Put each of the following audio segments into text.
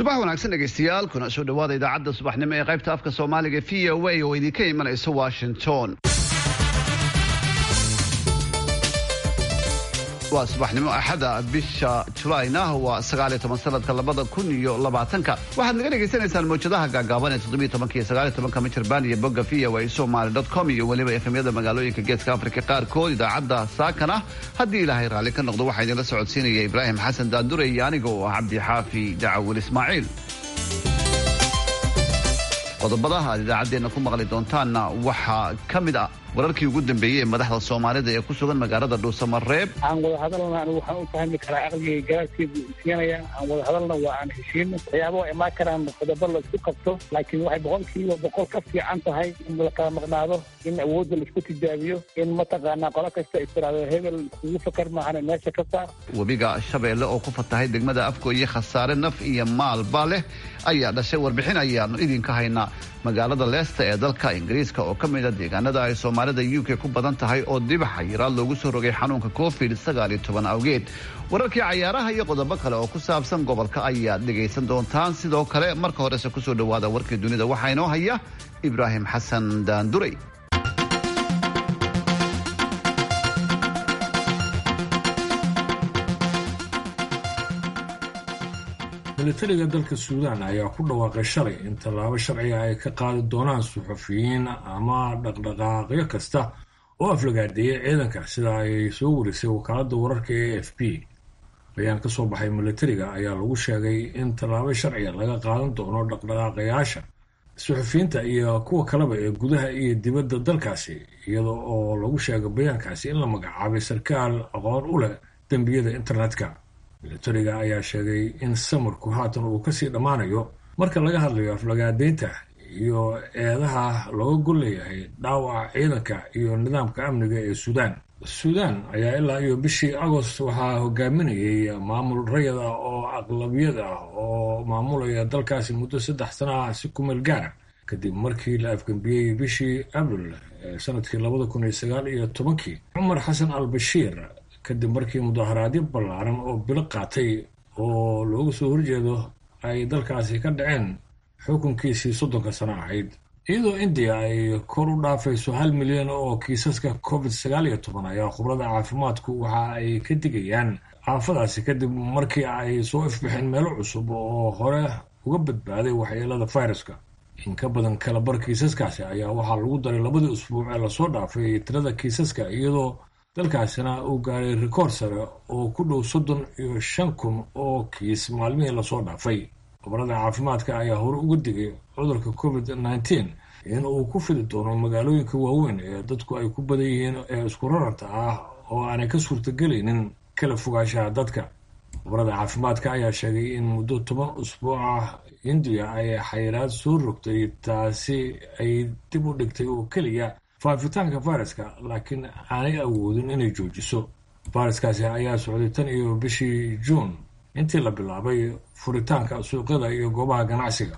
subax wanaagsan dhegaystayaal kuna soo dhawaada idaacadda subaxnimo ee qaybta afka soomaaliga v o a oo idinka imanaysa washington waa subaxnimo axada bisha julayna waa sagaaliyo toban sanadka labada kun iyo labaatanka waxaad naga dhagaysanaysaan mawjadaha gaagaaban ee toddobiyo tobanka iyo sagaaliyo tobanka michirbaan iyo bogga v o a somaly dot com iyo weliba efemyada magaalooyinka geeska afrika qaarkood idaacadda saakana haddii ilaahay raalli ka noqdo waxaa idinla socodsiinaya ibraahim xasan daandure iyo aniga oo ah cabdi xaafi dacawil ismaaciil qodobada aad idaacaddeenna ku maqli doontaanna waxaa ka mid ah wararkii ugu dambeeyey ee madaxda soomaalida ee ku sugan magaalada dhuusamareeb aan wada hadalna anigu waxaan u fahmi karaa aqligay garaadkeedu siinaya aan wada hadalna waa aan heshiino waxyaaba waa imaan karaan qodobo la isku qabto laakiin waxay boqolkiiba boqol ka fiican tahay in la kala maqnaado in awoodda laisku tijaabiyo in mataqaanaa qolo kasta istiraado hebel kugu fakar maahane meesha ka saar webiga shabeelle oo ku fatahay degmada afgooye khasaare naf iyo maalba leh ayaa dhashay warbixin ayaanu idinka haynaa magaalada leesta ee dalka ingiriiska oo ka mid a deegaanada ay soomaalida u k ku badan tahay oo dibaxa yaraad loogu soo rogay xanuunka covid sagaal iyo toban awgeed wararkii cayaaraha iyo qodobo kale oo ku saabsan gobolka ayaad dhegaysan doontaan sidoo kale marka horese kusoo dhawaada warkii dunida waxaa inoo haya ibraahim xasan daanduray militariga dalka suudaan ayaa ku dhawaaqay shalay in tallaabo sharciga ay ka qaadi doonaan suxufiyiin ama dhaqdhaqaaqyo kasta oo aflagaadeeya ciidanka sida ay soo warisay wakaaladda wararka e f b bayaan ka soo baxay militariga ayaa lagu sheegay in tallaabo sharciga laga qaadan doono dhaqdhaqaaqayaasha suxufiyiinta iyo kuwa kaleba ee gudaha iyo dibadda dalkaasi iyada oo lagu sheegay bayaankaasi in la magacaabay sarkaal aqoon u leh dembiyada internetka militariga ayaa sheegay in samarku haatan uu kasii dhammaanayo marka laga hadlayo aflagaadeynta iyo eedaha looga gol leeyahay dhaawaca ciidanka iyo nidaamka amniga ee suudaan suudaan ayaa ilaa iyo bishii agost waxaa hogaaminayay maamul rayad ah oo aqlabiyad ah oo maamulaya dalkaasi muddo saddex sana ah si kumeel gaara kadib markii la afgembiyey bishii abril ee sanadkii labada kun iyo sagaal iyo tobankii cumar xasan al bashiir kadib markii mudaharaadyo ballaaran oo bilo qaatay oo looga soo horjeedo ay dalkaasi ka dhaceen xukunkiisii soddonka sano ahayd iyadoo indiya ay kor u dhaafayso hal milyan oo kiisaska covid sagaal iyo toban ayaa khubrada caafimaadku waxa ay ka digayaan aafadaasi kadib markii ay soo ifbixeen meelo cusub oo hore uga badbaaday waxyeelada fayraska in ka badan kalabar kiisaskaasi ayaa waxaa lagu daray labadii usbuuc ee lasoo dhaafay tirada kiisaska iyadoo dalkaasina uu gaaray rikoor sare oo ku dhow soddon iyo shan kun oo kiis maalmihii lasoo dhaafay khubarada caafimaadka ayaa hore uga digay cudurka covid nneteen in uu ku fidi doono magaalooyinka waaweyn ee dadku ay ku badan yihiin ee isku raranta ah oo aanay ka suurtagelaynin kala fogaanshaha dadka khubarada caafimaadka ayaa sheegay in muddo toban usbuuc ah indiya ay xayiraad soo rogtay taasi ay dib u dhigtay oo keliya faafitaanka fayraska laakiin aanay awoodin inay joojiso fayraskaasi ayaa socday tan iyo bishii juun intii la bilaabay furitaanka suuqyada iyo goobaha ganacsiga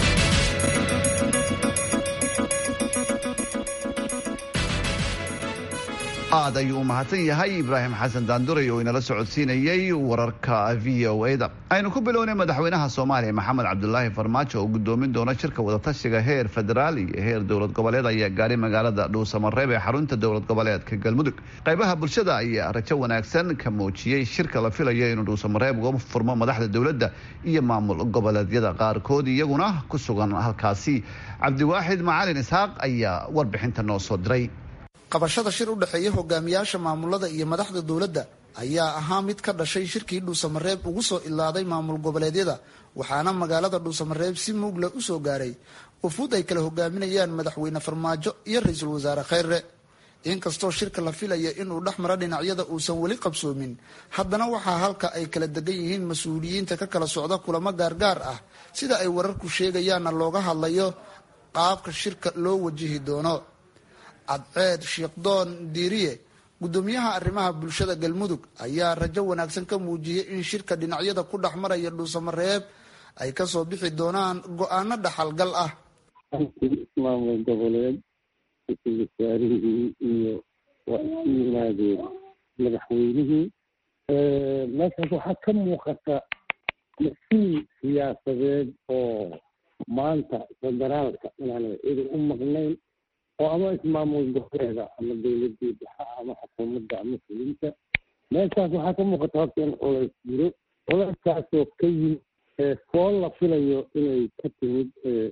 aad ayuu u mahadsan yahay ibraahim xasan daanduray oo inala socodsiinayey wararka v o a da aynu ku bilownay madaxweynaha soomaaliya maxamed cabdulaahi farmaajo oo gudoomin doona shirka wadatashiga heer federaal iyo heer dowlad goboleed ayaa gaaray magaalada dhuusamareeb ee xarunta dowlad goboleedka galmudug qaybaha bulshada ayaa rajo wanaagsan ka muujiyey shirka la filayo inuu dhuusamareeb uga furmo madaxda dowladda iyo maamul goboleedyada qaarkood iyaguna ku sugan halkaasi cabdiwaaxid macalin isxaaq ayaa warbixinta noo soo diray qabashada shir u dhexeeya hogaamiyaasha maamulada iyo madaxda dowladda ayaa ahaa mid ka dhashay shirkii dhuusamareeb ugu soo ilaaday maamul goboleedyada waxaana magaalada dhuusamareeb si muugle u soo gaaray ufuud ay kala hogaaminayaan madaxweyne farmaajo iyo ra-iisul wasaare kheyre inkastoo shirka la filaya inuu dhex maro dhinacyada uusan weli qabsoomin haddana waxaa halka ay kala degan yihiin mas-uuliyiinta ka kala socda kulamo gaargaar ah sida ay wararku sheegayaanna looga hadlayo qaabka shirka loo wajihi doono cadceed sheekdoon diiriye gudoomiyaha arrimaha bulshada galmudug ayaa rajo wanaagsan ka muujiyey in shirka dhinacyada ku dhex maraya dhuusamareeb ay kasoo bixi doonaan go-aano dhaxalgal ah maamul goboleed ra-iisul wasaarihii iyo waa isu yimaadeen madaxweynihii meeshaas waxaa ka muuqata masiil siyaasadeed oo maanta federaalka inaanay cidi u maqnayn oo ama ismaamul goboleeda ama dowladii dhexa ama xukuumadda ama fulinta meeshaas waxaa ka muuqata horta in culays jiro culayskaasoo ka yimid fool la filayo inay ka timid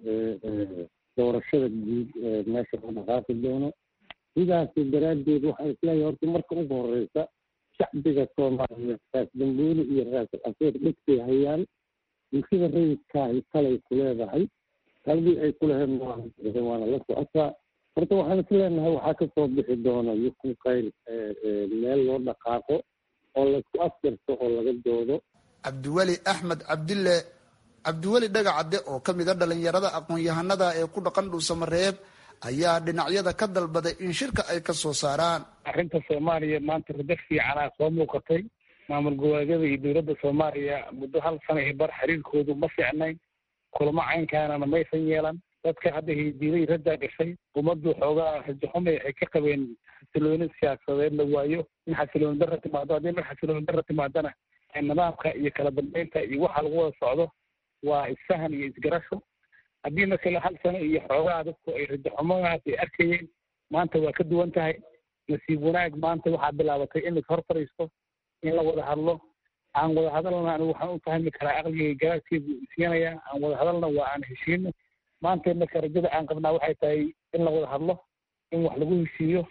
doorashada guud meesha la dhaqaaqi doono sidaas daraaddeed waxaan isleeyahay horta marka ugu horeysa shacbiga soomaaliyeed raas dambuuli iyo raas afeer dhegtay hayaan bulshada rayidkaahi talay ku leedahay taladii ay ku lahayd waana la socotaa horta waxaan is leenahay waxaa kasoo bixi doona yukun kayr meel loo dhaqaaqo oo laysku afjarto oo laga doodo cabdiweli axmed cabdille cabdiweli dhagacadde oo ka mid a dhalinyarada aqoon-yahanada ee ku dhaqan dhuusamareeb ayaa dhinacyada ka dalbaday in shirka ay ka soo saaraan arrinta soomaaliya maanta rado fiicanaa soo muuqatay maamul goboleedyada iyo dowladda soomaaliya muddo hal sana iyo bar xiriirkoodu ma fiicnayn kulamo caynkaanana maysan yeelan dadka hadda hidiiday raddaa gashay ummaddu xoogaa rajaxumay waxay ka qabeen xasilooni siyaasadeed la waayo in xasilooni darra timaado haddii mar xasilooni darra timaadana nidaamka iyo kala dambeynta iyo waxa lagu wada socdo waa isfahan iyo isgarasho haddii markale hal sano iyo xoogaa dadku ay rajaxumadaas ay arkayeen maanta waa ka duwan tahay nasiib wanaag maanta waxaa bilaabatay in lashor fadhiisto in la wada hadlo aan wada hadalna anigu waxaan u fahmi karaa aqligay garaadkeedu isiinaya aan wada hadalna waa aan heshiino maanta marka rajada aan qabnaa waxay tahay in la wada hadlo in wax lagu heshiiyo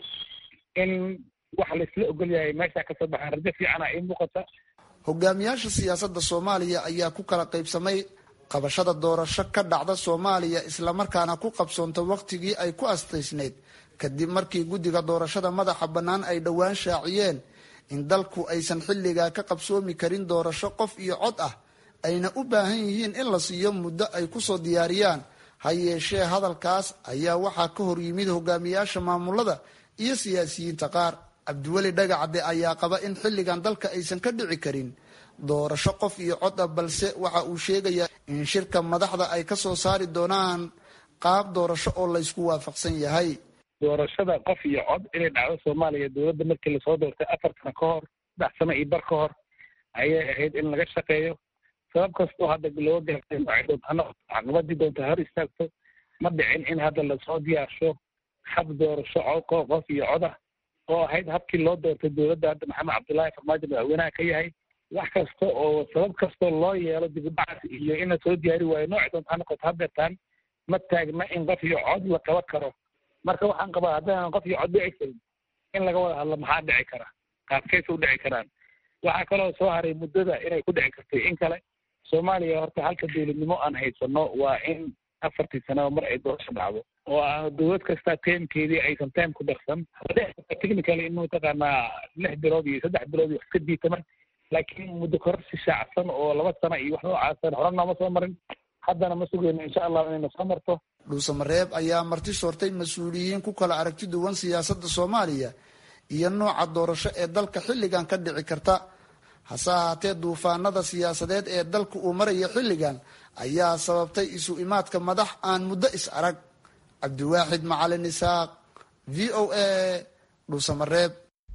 in wax laisla ogol yahay meesha kasoo baxaan rajo fiicana ii muuqata hogaamiyaasha siyaasadda soomaaliya ayaa ku kala qaybsamay qabashada doorasho ka dhacda soomaaliya islamarkaana ku qabsoonta wakhtigii ay ku astaysnayd kadib markii guddiga doorashada madaxa bannaan ay dhowaan shaaciyeen in dalku aysan xilligaa ka qabsoomi karin doorasho qof iyo cod ah ayna u baahan yihiin in la siiyo muddo ay kusoo diyaariyaan ha yeeshee hadalkaas ayaa waxaa ka hor yimid hogaamiyaasha maamulada iyo siyaasiyiinta qaar cabdiweli dhagacadde ayaa qaba in xilligan dalka aysan ka dhici karin doorasho qof iyo cod ah balse waxa uu sheegayaa in shirka madaxda ay ka soo saari doonaan qaab doorasho oo laysku waafaqsan yahay doorashada qof iyo cod inay dhacdo soomaaliya dowladda markii lasoo doortay afar sano ka hor saddex sano iyo bar ka hor ayay ahayd in laga shaqeeyo sabab kastoo hadda loo gaartay noocay doontaano caqabadii doonta hor istaagto ma dhicin in hadda lasoo diyaarsho hab doorasho cod qof iyo cod ah oo ahayd habkii loo doortay dowladda hadda maxamed cabdullaahi farmaajo madaxweynaha ka yahay wax kasta oo sabab kastoo loo yeelo dibudhacaas iyo in la soo diyaari waayo noocay doonta ha noqoto hadeertaan ma taagna in qof iyo cod la qaban karo marka waxaan qabaa haddaanan qof iyo cod dhici karin in laga wada hadlo maxaa dhici kara qaabkaysa u dhici karaan waxaa kaloo soo haray muddada inay ku dhici kartay in kale soomaaliya horta halka dowladnimo aan haysano waa in afartii sanaba mar ay doorasho dhacdo oo aan dowlad kasta teemkeedii aysan teem ku darsan technically in mataqaanaa lix bilood iyo saddex bilood wax ka diitaman laakiin muddo kororsi shaacsan oo laba sano iyo wax noocaasan hore nooma soo marin haddana ma sugayno insha allah inayna soo marto dhuusamareeb ayaa marti soortay mas-uuliyiin ku kala aragti duwan siyaasadda soomaaliya iyo nooca doorasho ee dalka xilligan ka dhici karta hase ahaatee duufaanada siyaasadeed ee dalka uu maraya xilligan ayaa sababtay isu imaadka madax aan muddo is arag cabdiwaaxid macalin isaaq v o a dhuusamareeb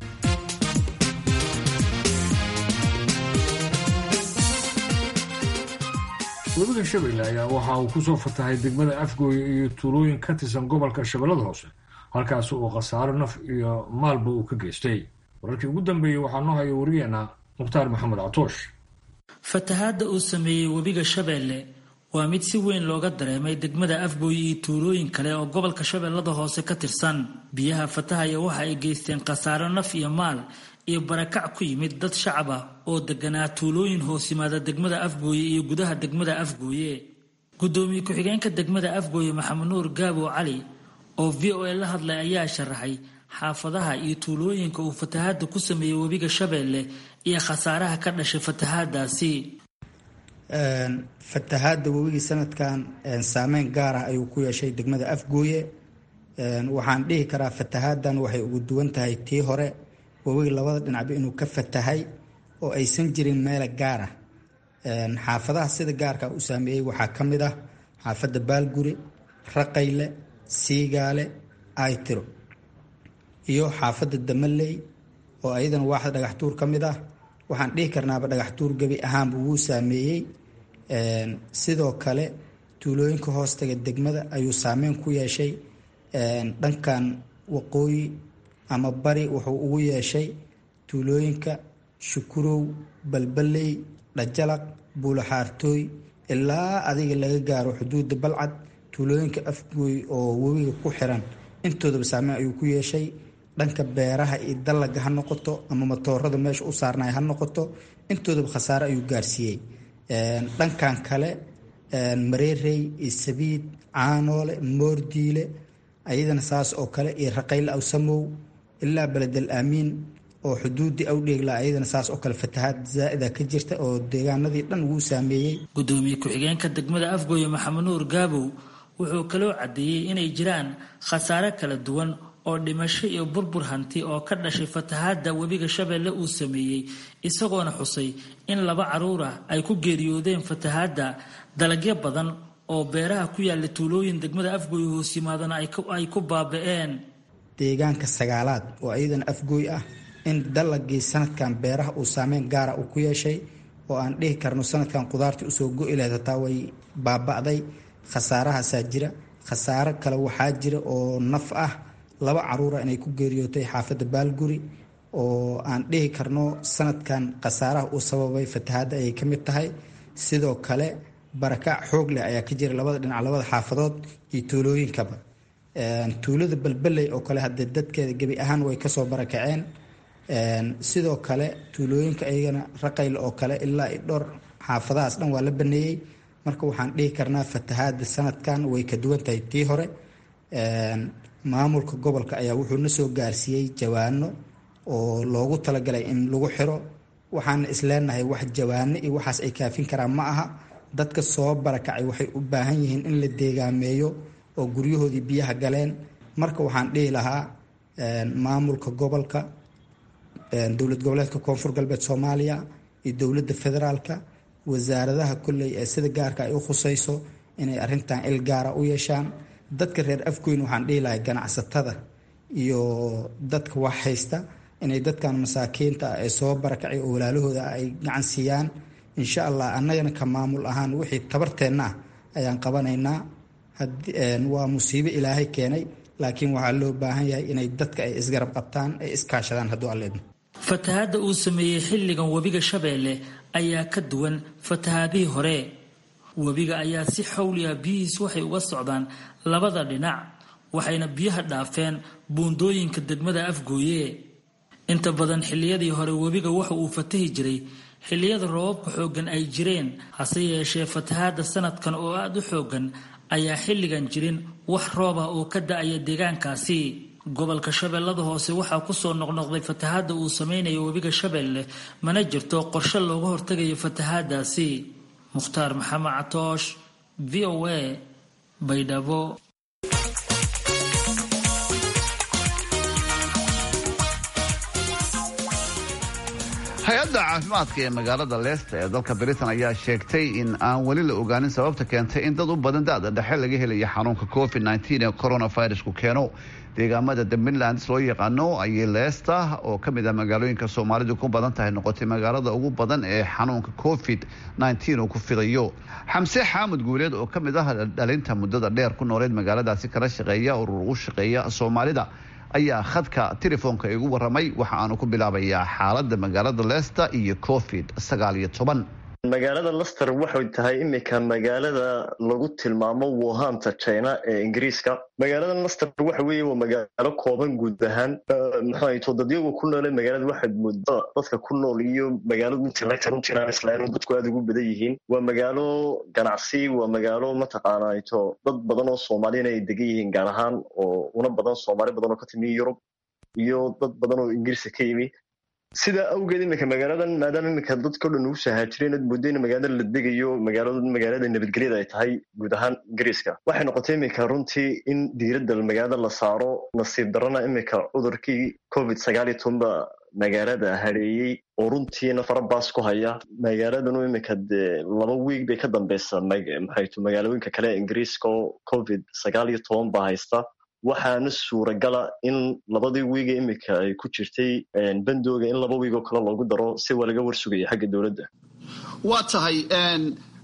webiga shabeelle ayaa waxa uu kusoo fatahay degmada afgooye iyo tuulooyin ka tirsan gobolka shabeellada hoose halkaas uu khasaaro naf iyo maalba uu ka geystay wararkii ugu dambeeyey waxaa noo haya wariyeena mukhtaar maxamed catoosh fatahaadda uu sameeyey webiga shabeelle waa mid si weyn looga dareemay degmada afgooye iyo tuulooyin kale oo gobolka shabeellada hoose ka tirsan biyaha fatahaya waxa ay geysteen khasaaro naf iyo maal iyo barakac ku yimid dad shacab ah oo deganaa tuulooyin hoos yimaada degmada afgooye iyo gudaha degmada afgooye gudoomiye ku-xigeenka degmada afgooye maxamed nuur gaabow cali oo v o a la hadlay ayaa sharaxay xaafadaha iyo tuulooyinka uu fatahaada ku sameeyey webiga shabeelle iyo khasaaraha ka dhashay fatahaadaasi fatahaada webigii sanadkan saameyn gaar ah ayuu ku yeeshay degmada afgooye waxaan dhihi karaa fatahaadan waxay ugu duwan tahay tii hore webiga labada dhinacba inuu ka fatahay oo aysan jirin meela gaar ah xaafadaha sida gaarka u saameeyey waxaa ka mid ah xaafadda baalguri raqayle siigaale aytiro iyo xaafadda damaley oo ayadana waaxda dhagaxtuur ka mid ah waxaan dhihi karnaaba dhagaxtuur gebi ahaanba wuu saameeyey sidoo kale tuulooyinka hoostaga degmada ayuu saameyn ku yeeshay dhankan waqooyi ama bari wuxuu ugu yeeshay tuulooyinka shukurow balbaley dhajalaq buulaxaartooy ilaa adiga laga gaaro xuduudda balcad tuulooyinka afgooy oo webiga ku xiran intoodaba saameyn ayuu ku yeeshay dhanka beeraha iyo dallaga ha noqoto ama matoorada meesha u saarnay ha noqoto intoodaba khasaare ayuu gaarsiiyey dhankan kale mareerey iyo sabiid caanoole moordiile ayadana saas oo kale iyo raqayle awsamow ilaa beledel aamiin oo xuduudii awdheegla ayadana saas oo kale fatahaad zaa'ida ka jirta oo deegaanadii dhan wuu saameeyey gudoomiye ku-xigeenka degmada afgooye maxamed nuur gaabow wuxuu kaloo caddeeyey inay jiraan khasaare kala duwan oo dhimasho iyo burbur hanti oo ka dhashay fatahaadda webiga shabeelle uu sameeyey isagoona xusay in laba caruur ah ay ku geeriyoodeen fatahaadda dalagyo badan oo beeraha ku yaalla tuulooyin degmada afgooy hoos yimaadana ay ku baaba'een deegaanka sagaalaad oo ayadana afgooy ah in dalagii sanadkan beeraha uu saameyn gaara uu ku yeeshay oo aan dhihi karno sanadkan qudaartii usoo go-i lahayd hataa way baaba'day khasaarahaasaa jira khasaaro kale waxaa jira oo naf ah laba caruura inay ku geeriyootay xaafadda baalguri oo aan dhihi karno sanadkan khasaaraha uu sababay fatahaadda ayay ka mid tahay sidoo kale barakac xoog leh ayaa ka jira labada dhinac labada xaafadood iyo tuulooyinkaba tuulada balbaley oo kale haddee dadkeeda gebi ahaan way kasoo barakaceen sidoo kale tuulooyinka ayagana raqayle oo kale ilaa i dhowr xaafadahaas dhan waa la baneeyey marka waxaan dhihi karnaa fatahaada sanadkan way ka duwan tahay tii hore maamulka gobolka ayaa wuxuu na soo gaarsiiyey jawaano oo loogu talagalay in lagu xiro waxaana isleenahay wax jawaano iyo waxaas ay kaafin karaan ma aha dadka soo barakacay waxay u baahan yihiin in la deegaameeyo oo guryahoodii biyaha galeen marka waxaan dhihi lahaa maamulka gobolka dowlad goboleedka koonfur galbeed soomaaliya iyo dowladda federaalka wasaaradaha kolley ee sida gaarka ay u khusayso inay arintan il gaara u yeeshaan dadka reer afgoyn waxaan dhihi lahay ganacsatada iyo dadka wax haysta inay dadkan masaakiinta ee soo barakacay oo walaalahooda ay gacan siiyaan insha allah annagana ka maamul ahaan wixii tabarteenna ah ayaan qabanaynaa waa musiibo ilaahay keenay laakiin waxaa loo baahan yahay inay dadka ay isgarab qabtaan ay iskaashadaan hadduu alleedmo fatahaadda uu sameeyey xilligan webiga shabeelle ayaa ka duwan fatahaadihii hore webiga ayaa si xawliya biyihiis waxay uga socdaan labada dhinac waxayna biyaha dhaafeen buundooyinka degmada afgooye inta badan xilliyadii hore webiga waxa uu fatahi jiray xilliyada roobabka xooggan ay jireen hase yeeshee fatahaadda sanadkan oo aada u xooggan ayaa xilligan jirin wax roob ah oo ka da-aya deegaankaasi gobolka shabeellada hoose waxaa kusoo noqnoqday fatahaadda uu sameynayo webiga shabeelle mana jirto qorshe looga hortegayo fatahaadaasi mukhtaar maxamed catoosh v o a baydhabo hay-adda caafimaadka ee magaalada leesta ee dalka britain ayaa sheegtay in aan weli la ogaanin sababta keentay in dad u badan da-da dhexe laga helayo xanuunka covid ee coronavirusku keeno deegaamada the midlands loo yaqaano ayay leesta oo ka mid ah magaalooyinka soomaalidu ku badan tahay noqotay magaalada ugu badan ee xanuunka covid uu ku fidayo xamse xaamud guuleed oo ka mid ah dhalinta muddada dheer ku nooleed magaaladaasi kala shaqeeya urur u shaqeeya soomaalida ayaa khadka telefoonka igu waramay waxa aanu ku bilaabayaa xaalada magaalada leicester iyo covid sagaal iyo toban magaalada lester waxay tahay imika magaalada lagu tilmaamo wuhanta china ee ingiriiska magaalada lester waxa weeye waa magaalo kooban guud ahaan maxato dadyagu ku noole magaalada waxaad moodaa dadka ku nool iyo magaaladu intii la taran jiraan islaanu dadku aada ugu badan yihiin waa magaalo ganacsi waa magaalo mataqaanato dad badan oo soomaaliyana ay degan yihiin gaar ahaan oo una badan soomaali badan oo ka timi yurub iyo dad badan oo ingiriiska ka yimi sidaa awgeed iminka magaaladan maadaama iminka dadkao dhan ugu sahaajireen ad moodo in magaalada la degayo magaalada magaalada nabadgelyada ay tahay guud ahaan ingiriiska waxay noqotay iminka runtii in diiradda magaalada la saaro nasiib darana iminka cudurkii covid sagaal iyo tobanba magaalada hareeyey oo runtiina farabaas ku haya magaaladanu iminka dee laba wiig bay ka dambeysa maxaytu magaalooyinka kale ingiriiska oo covid sagaal iyo toban baa haysta waxaana suuragala in labadii wiiga iminka ay ku jirtay bandooga in laba wiig oo kale loogu daro si waa laga warsugaya xagga dowladda waa tahay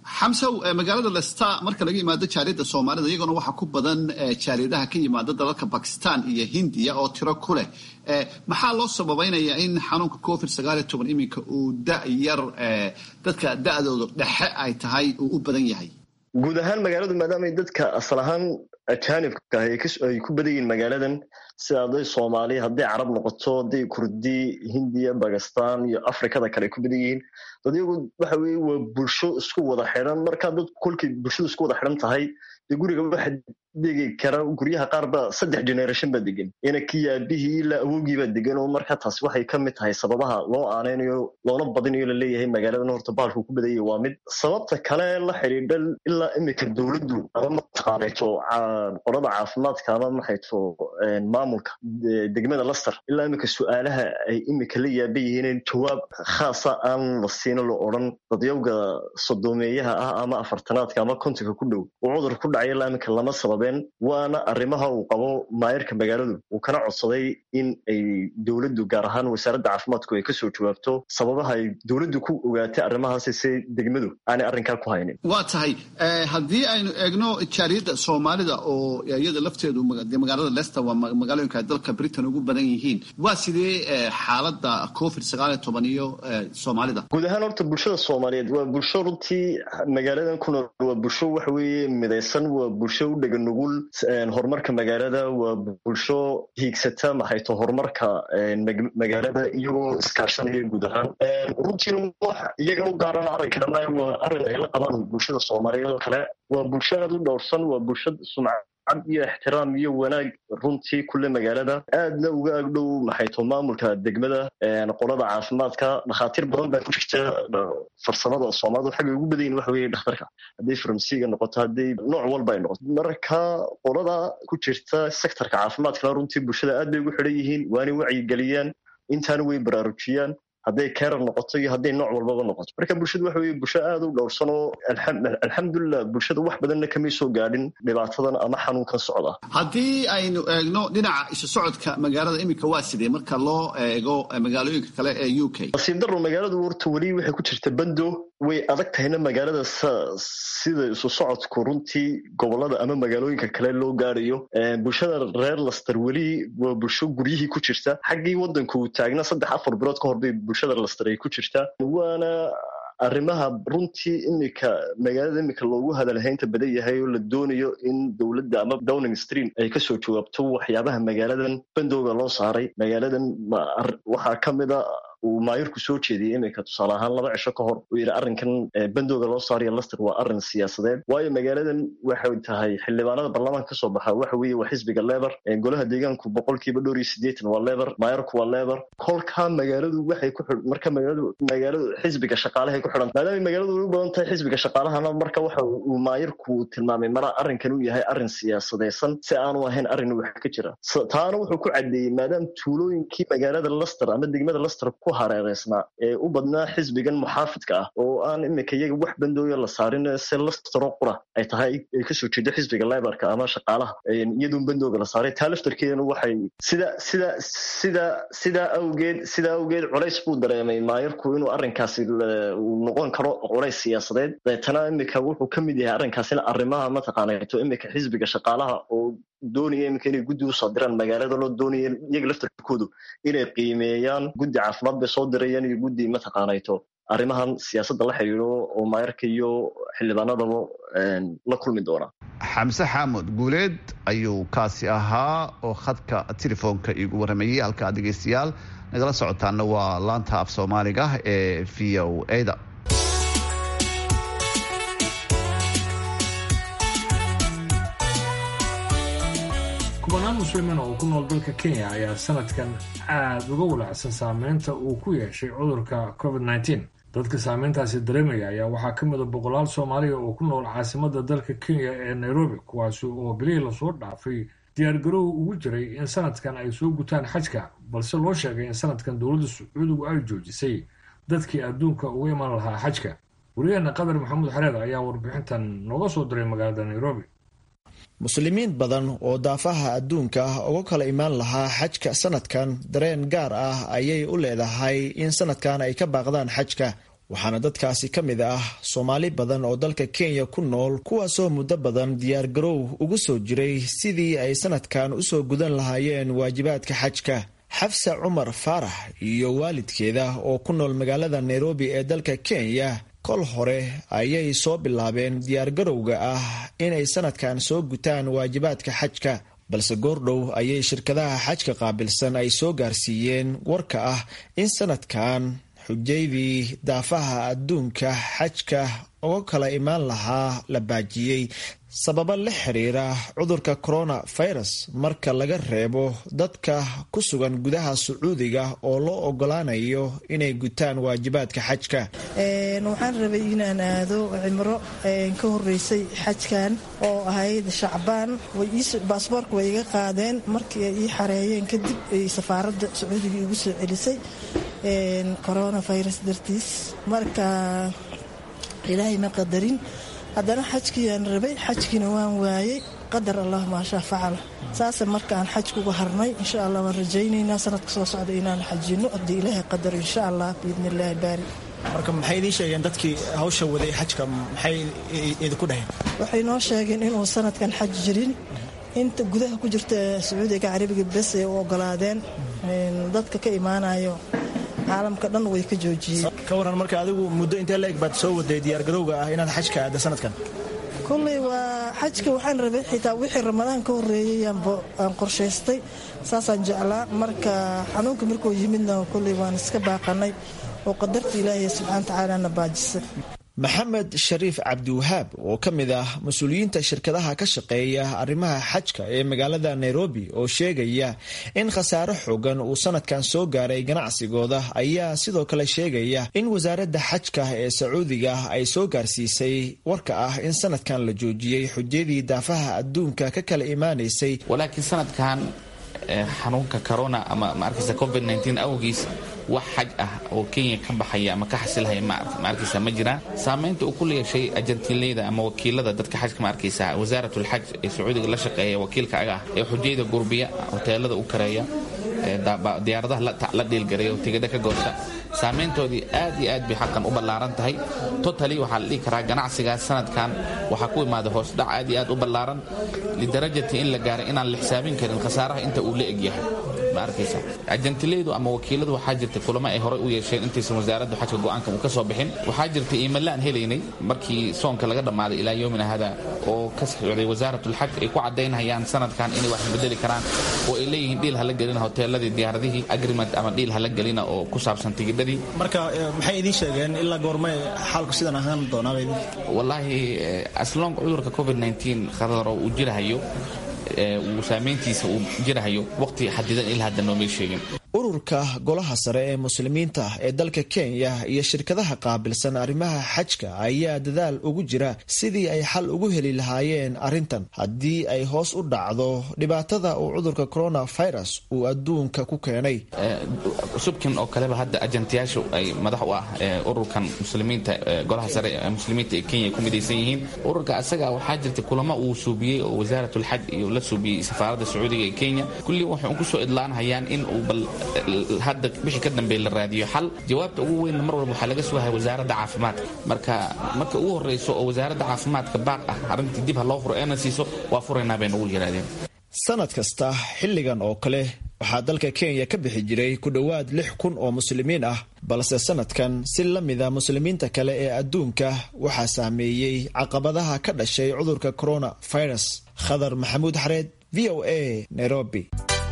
xamsow magaalada lesta marka laga yimaado jaaliyadda soomaalida iyaguna waxaa ku badan jaaliyadaha ka yimaada dalalka bakistan iyo hindiya oo tiro ku leh maxaa loo sababaynayaa in xanuunka covid sagaaliyo toban iminka uu da yar dadka da-dooda dhexe ay tahay uu u badan yahay guud ahaan magaaladu maadaamay dadka asal ahaan ajaanibka ay ku badan yihiin magaaladan sida hadday soomaali hadday carab noqoto hadday kurdi hindiya bakistan iyo afrikada kale ay ku badan yihiin dad iyagu waxa weye waa bulsho isku wada xidhan markaa dad kolkay bulshadu isku wada xidhan tahay dee guriga waxa degi kara guryaha qaar ba saddex generation baa degan ina kii aabihii ilaa awowgii baa degan oo marka taasi waxay ka mid tahay sababaha loo aanaynayo loona badinayo laleeyahay magaaladan horta baalku ku badanyay waa mid sababta kale la xidhiidha ilaa imika dowladdu ama mataqaanayto qolada caafimaadka ama maxayto maamulka degmada laster ilaa imika su-aalaha ay imika la yaaban yihiin jawaab khaasa aan la siino la odhan dadyowga sodoomeeyaha ah ama afartanaadka ama kontonka ku dhow uu cudur ku dhacay ilaa imika lama sababeen waana arrimaha uu qabo maayirka magaaladu uu kana codsaday in ay dowladdu gaar ahaan wasaaradda caafimaadku ay kasoo jawaabto sababaha ay dowladdu ku ogaatay arrimahaasi si degmadu aanay arrinkaa ku haynin waa tahay haddii aynu eegno jaaliyadda soomaalida oo iyada lafteedu magaalada lester waa magaalooyinka ay dalka britain ugu badan yihiin waa sidee xaaladda covid sagaal iyo toban iyo soomaalida guud ahaan horta bulshada soomaaliyeed waa bulsho runtii magaaladan ku nool waa bulsho waxa weeye midaysan waa bulsho u dhega nugul horumarka magaalada waa bulsho hiigsata maxayto horumarka magaalada iyagoo iskaashanaya guud ahaan runtiina wax iyaga u gaaran arrinka dhammaan waa arrin ay la qabaan bulshada soomaaliyeed oo kale waa bulsho aad u dhowrsan waa bulsho sumcad cad iyo ixtiraam iyo wanaag runtii kule magaalada aadna uga agdhow maxayto maamulka degmada qolada caafimaadka dhakhaatiir badan baa ku jirta farsamada soomaalida xagga ugu badan yihin waxa weye dhakhtarka hadday farmasiga noqoto hadday nooc walba ay noqoto marka qolada ku jirta sektorka caafimaadkana runtii bulshada aad bay ugu xidhan yihiin waanay wacyigeliyaan intaana way baraarujiyaan hadday kerar noqoto iyo hadday nooc walbaba noqoto marka bulshadu waxa weye bulsho aad u dhowrsan oo alxamdulilah bulshada wax badanna kamay soo gaadhin dhibaatadan ama xanuunkan socda haddii aynu eegno dhinaca isu socodka magaalada iminka waa sidee marka loo eego magaalooyinka kale ee u k nasiib daro magaaladu horta weli waxay ku jirta bando way adag tahayna magaalada sida isu socodku runtii gobolada ama magaalooyinka kale loo gaarayo bulshada reer laster weli waa bulsho guryihii ku jirta xaggii wadanku uu taagna saddex afar bilood ka hor bay bulshada laster ay ku jirtaa waana arrimaha runtii imika magaalada imika loogu hadalhaynta badan yahay oo la doonayo in dowladda ama downing stream ay kasoo jawaabto waxyaabaha magaaladan bandowga loo saaray magaaladan waxaa ka mid a uu maayirku soo jeediyey iminka tusaale ahaan laba cisho ka hor uu yidhi arrinkan bandowga loo saaraya laster waa arrin siyaasadeed waayo magaaladan waxay tahay xildhibaanada baarlamaanka kasoo baxa waxa weeye waa xisbiga leber golaha deegaanku boqolkiiba dhowr iyo siddeetan waa leber maayirku waa leber kolkaa magaaladu waxay ku xidh marka magaaladu magaaladu xisbiga shaqaalahay ku xidhan maadaamay magaaladu u badan tahay xisbiga shaqaalahana marka waxa uu maayirku tilmaamay mara arrinkan uu yahay arrin siyaasadaysan si aanu ahayn arrin wax ka jira taana wuxuu ku caddeeyey maadaama tuulooyinkii magaalada laster ama degmada laster ku hareereysnaa ee u badnaa xisbigan muxaafidka ah oo aan imika iyaga wax bandooya la saarin se lastero qura ay tahay ay kasoo jeedo xisbiga libarka ama shaqaalaha iyadoon bandooga la saaray taa laftarkeedana waxay sida sida sida sidaa awgeed sidaa awgeed culays buu dareemay maayirku inuu arrinkaasi uu noqon karo culays siyaasadeed deetana imika wuxuu ka mid yahay arrinkaasina arrimaha mataqaanato imika xisbiga shaqaalaha oo doonaya iminka inay guddi usoo diraan magaalada loo doonaya iyaga laftarkoodu inay qiimeeyaan guddi caafimaad bay soo dirayaan iyo guddi mataqaanayto arrimahan siyaasadda la xidhiidho oo maayarka iyo xildhibaanadaba la kulmi doona xamse xaamud guuleed ayuu kaasi ahaa oo khadka telefoonka iigu warramayey halkaa dhegeystayaal nagala socotaana waa laanta af soomaaliga ee v o ada kubanaan muslimiin oo ku nool dalka kenya ayaa sanadkan aad uga walacsan saameynta uu ku yeeshay cudurka covid nteen dadka saameyntaasi dareemaya ayaa waxaa ka mida boqolaal soomaaliya oo ku nool caasimada dalka kenya ee nairobi kuwaasi oo bilihii lasoo dhaafay diyaargarow ugu jiray in sanadkan ay soo gutaan xajka balse loo sheegay in sanadkan dowladda sacuudigu ay joojisay dadkii adduunka uga iman lahaa xajka wariyaheena qadar maxamuud xareed ayaa warbixintan nooga soo diray magaalada nairobi muslimiin badan oo daafaha adduunka ah uga kala imaan lahaa xajka sanadkan dareen gaar ah ayay u leedahay in sanadkan ay ka baaqdaan xajka waxaana dadkaasi ka mid ah soomaali badan oo dalka kenya ku nool kuwaasoo muddo badan diyaargarow ugu soo jiray sidii ay sanadkan usoo gudan lahaayeen waajibaadka xajka xafsa cumar faarax iyo waalidkeeda oo ku nool magaalada nairobi ee dalka kenya kol hore ayay soo bilaabeen diyaargarowga ah inay sanadkan soo gutaan waajibaadka xajka balse goordhow ayay shirkadaha xajka qaabilsan ay soo gaarsiiyeen warka ah in sanadkan xujaydii daafaha adduunka xajka uga kala imaan lahaa la baajiyey sababo la xiriira cudurka coronavirus marka laga reebo dadka ku sugan gudaha sacuudiga oo loo ogolaanayo inay gutaan waajibaadka xajka waxaan rabay inaan aado cimro ka horeysay xajkan oo ahayd shacbaan baasboorka way iga qaadeen markii ay ii xareeyeen kadib ay safaaradda sacuudiga igu soo celisay coronavirus dartiis marka ilaahay ma qadarin haddana xajkiiyaan rabay xajkiina waan waayey qadar allah maashaa facala saase markaan xajkuga harnay insha allah waan rajaynaynaa sanadka soo socda inaan xajino haddii ilaahay qadar insha allah biidni illaahi baari marka maxay idiin sheegeen dadkii hawsha waday xajka maxay idinku dhaheen waxay noo sheegeen inuu sanadkan xaj jirin inta gudaha ku jirta sacuudiga carabiga bes ay u ogolaadeen dadka ka imaanayo caalamka dhan way ka joojiyeen ka waran marka adigu muddo intee la eg baad soo waday diyaargarowga ah inaad xajka aada sanadkan kulley waa xajka waxaan rabay xitaa wixii ramadaan ka horreeyay aan qorshaystay saasaan jeclaa marka xanuunka markuu yimidna kulley waan iska baaqanay oo qadarta ilaahay subxaana tacaala na baajisay maxamed shariif cabdiwahaab oo ka mid ah mas-uuliyiinta shirkadaha ka shaqeeya arrimaha xajka ee magaalada nairobi oo sheegaya in khasaare xoogan uu sanadkan soo gaaray ganacsigooda ayaa sidoo kale sheegaya in wasaaradda xajka ee sacuudiga ay soo gaarsiisay warka ah in sanadkan la joojiyey xujadii daafaha adduunka ka kala imaanaysay walaakiin sanadkan xanuunka corona ama maarkaysa covid awgiis wax xaj ah oo kenya ka baxaya ama ka xasilhaya maarkaysa ma jiraan saamaynta uu ku leeshay ajantiinleyda ama wakiilada dadka xajka ma arkaysa wasaaratlxaj ee sacuudiga la shaqeeya wakiilka aga ah ee xujayda gurbiya hoteelada u kareeya diyaaradaha la dhiilgaraya tigada ka goosta saamayntoodii aad iyo aad bay xaqan u ballaaran tahay totali waxaa la dhihi karaa ganacsigaas sanadkan waxaa ku imaada hoosdhac aad iyo aad u ballaaran lidarajati in la gaaray inaan la xisaabin karin khasaaraha inta uu la egyahay ma arkaysa ajantilaydu ama wakiiladu waxaa jirta kulamo ay horey u yeesheen intaysan wasaaraddu xajka go'aanka uu ka soo bixin waxaa jirta iimalle aan helaynay markii soonka laga dhammaaday ilaa yoomina hada oo ka socday wasaaratlxaj ay ku caddaynayaan sanadkan inay wax bedeli karaan oo ay leeyihiin dhiil hala gelina hoteeladii diyaaradihii agreement ama dhiil hala gelina oo ku saabsan tigidhadii marka maxay idiin sheegeen ilaa goorme xaalku sidan ahaan doonaa wallaahi aslong cudurka covid khadaro uu jirahayo uu saamayntiisa uu jirahayo waqti xadidan ilaa hadda noomay sheegin ururka golaha sare ee muslimiinta ee dalka kenya iyo shirkadaha qaabilsan arrimaha xajka ayaa dadaal ugu jira sidii ay xal ugu heli lahaayeen arrintan haddii ay hoos u dhacdo dhibaatada uu cudurka coronavirus uu adduunka ku keenay subkin oo kaleba hadda ajantiyaashu ay madax u ah ururkan muslimiinta golaha sare ee muslimiinta ee kenya ku midaysan yihiin ururka asaga waxaa jirta kulamo uu suubiyey oo wasaaratlxaj iyo la suubiyey safaaradda sacuudiga ee kenya kulli waxay kusoo idlaanhayaan in uu bal hadda wixii ka dambeey la raadiyo xal jawaabta ugu weynna mar walba waxaa laga sugahaya wasaaradda caafimaadka marka marka ugu horreyso oo wasaaradda caafimaadka baaq ah arrintii dib ha loo furo eena siiso waa furaynaa bay nagu yidhahdeen sanad kasta xilligan oo kale waxaa dalka kenya ka bixi jiray ku dhowaad lix kun oo muslimiin ah balse sanadkan si la mida muslimiinta kale ee adduunka waxaa saameeyey caqabadaha ka dhashay cudurka coronavirus khadar maxamuud xareed v o a nairobi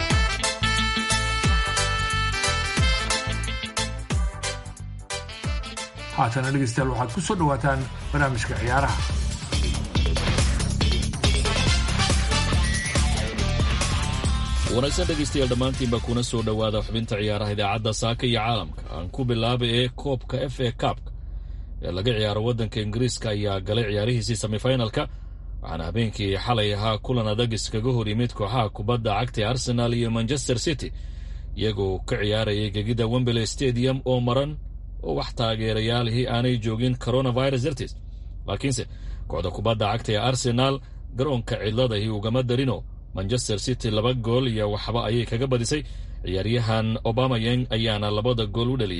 haatana dhegeystayaal waxaad ku soo dhowaataan barnaamijka ciyaaraha wanaagsan dhegaystayaal dhammaantiinba kuna soo dhowaada xubinta ciyaaraha idaacadda saaka iyo caalamka aan ku bilaabay ee koobka f a kaabka ee laga ciyaaro waddanka ingiriiska ayaa galay ciyaarihiisii semifinalka waxaana habeenkii xalay ahaa kulan adag iskaga hor yimid kooxaha kubadda cagta ee arsenal iyo manchester city iyagoo ka ciyaarayay gegida wembley stadium oo maran oo wax taageerayaalihii aanay joogin coronavirus dartiis laakiinse kooxda kubadda cagta ee arsenaal garoonka cidladahii ugama darino manchester city laba gool iyo waxba ayay kaga badisay ciyaaryahan obamayang ayaana labada gool u dhaliyey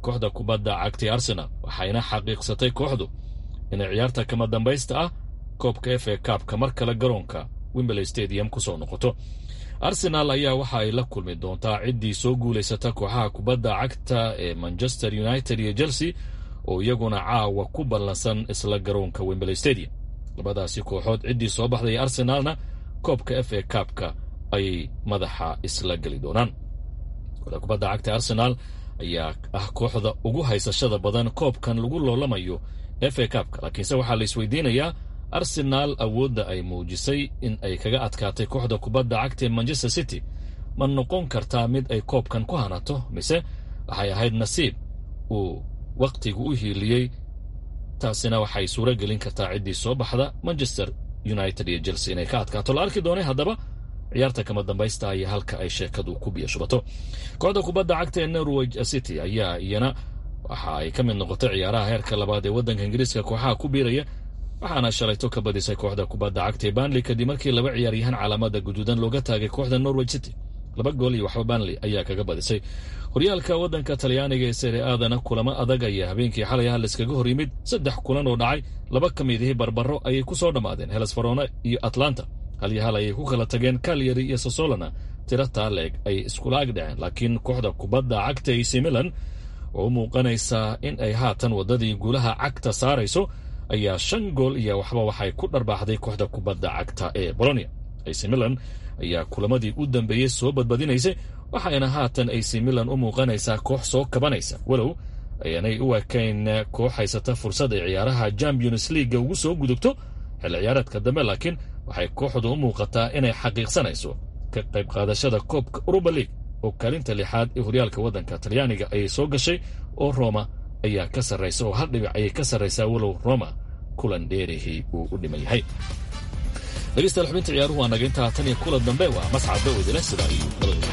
kooxda kubadda cagtay arsenal waxayna xaqiiqsatay kooxdu inay ciyaarta kama dambaysta ah koobka f a kaabka mar kale garoonka wimberley stadium ku soo noqoto arsenaal ayaa waxa ay la kulmi doontaa ciddii soo guulaysata kooxaha kubadda cagta ee manchester united iyo chelsea oo iyaguna caawa ku ballansan isla garoonka wimberley stadium labadaasi kooxood ciddii soo baxday arsenaalna koobka f a kaabka ayay madaxa isla geli doonaan kooxda kubadda cagta arsenaal ayaa ah kooxda ugu haysashada badan koobkan lagu loolamayo f a kaabka laakiinse waxaa la isweydiinayaa arsenaal awoodda ay muujisay in ay kaga adkaatay kooxda kubadda cagta ee manchester city ma noqon kartaa mid ay koobkan ku hanato mise waxay ahayd nasiib uu wakhtigu u hiiliyey taasina waxay suuro gelin kartaa ciddii soo baxda manchester united iyo chelsea inay ka adkaato la arki doonay haddaba ciyaarta kama dambaysta iyo halka ay sheekadu ku biyo shubato kooxda kubadda cagta ee norwich city ayaa iyana waxa ay ka mid noqotay ciyaaraha heerka labaad ee waddanka ingiriiska kooxaha ku biiraya waxaana shalayto ka badisay kooxda kubadda cagta ee banley kadib markii laba ciyaaryahaan calaamada guduudan looga taagay kooxda norwich city laba gool iyo waxba banley ayaa kaga badisay horyaalka waddanka talyaaniga ee sere aadana kulamo adag ayaa habeenkii xalay ah layskaga hor yimid saddex kulan oo dhacay laba ka mid ihii barbaro ayay ku soo dhammaadeen heles farona iyo atlanta hal iyo hal ayay ku kala tageen kalyari iyo sosolana tiro taaleeg ay iskula ag dhaceen laakiin kooxda kubadda cagta ac milan oo u muuqanaysaa in ay haatan waddadii guulaha cagta saarayso ayaa shan gool iyo waxba waxay ku dharbaaxday kooxda kubadda cagta ee bolonia ac milan ayaa kulamadii u dambeeyey soo badbadinaysay waxayna haatan ac milan u muuqanaysaa koox soo kabanaysa walow ayaanay u ekayn koox haysata fursad ay ciyaaraha champions leaga ugu soo gudubto xilli ciyaareedka dambe laakiin waxay kooxdu u muuqataa inay xaqiiqsanayso ka qayb qaadashada koobka uruba league oo kaalinta lixaad ee horyaalka waddanka talyaaniga ayay soo gashay oo roma ayaa ka sarraysa oo hal dhibic ayay ka sarraysaa walow roma kulan dheerihii uu u dhiman yahay dhegeystayaal xubinta ciyaaruhu waa naga intaa tan iyo kulan dambe waa mascad dawedile sidaa iyo nabadgelyo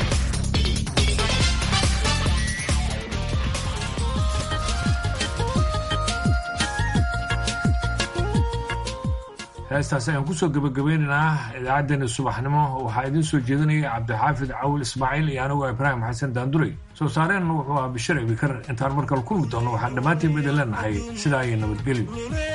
heestaasi ayaan kusoo gebagabeynaynaa idaacaddeenna subaxnimo waxaa idiin soo jeedinaya cabdixaafid cawil ismaaciil iyo anigu ibraahim xasan daanduray soo saareenna wuxuu ahaa bishir ibikar intaan markale kulmi doono waxaan dhammaantiin midin leenahay sidaa iyo nabadgelyo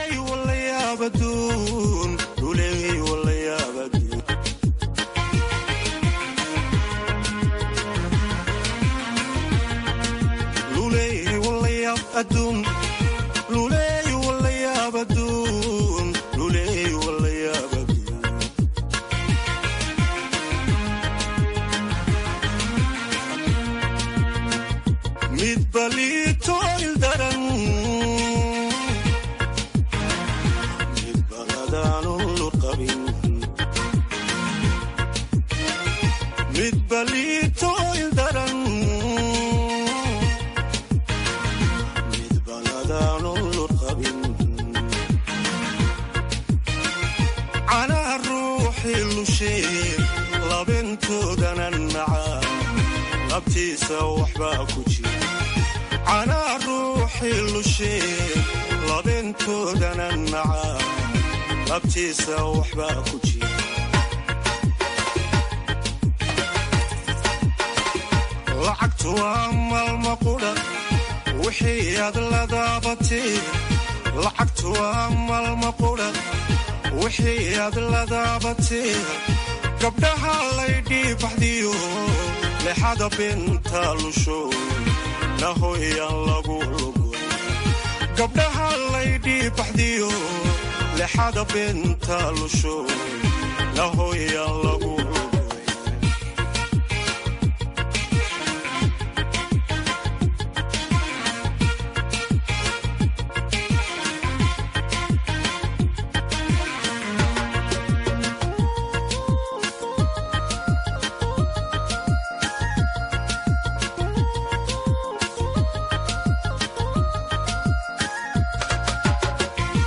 lacagtu waa maalma qudha wixii aad la daabatee lacagtu waa maalma qudha wixii aad la daabatee gabdhaha laydhii baxdiyo lexada binta lusho nahoyaan lagu lugo gabdhaha laydhii baxdiyo lexada binta lusho nahoyaan lagu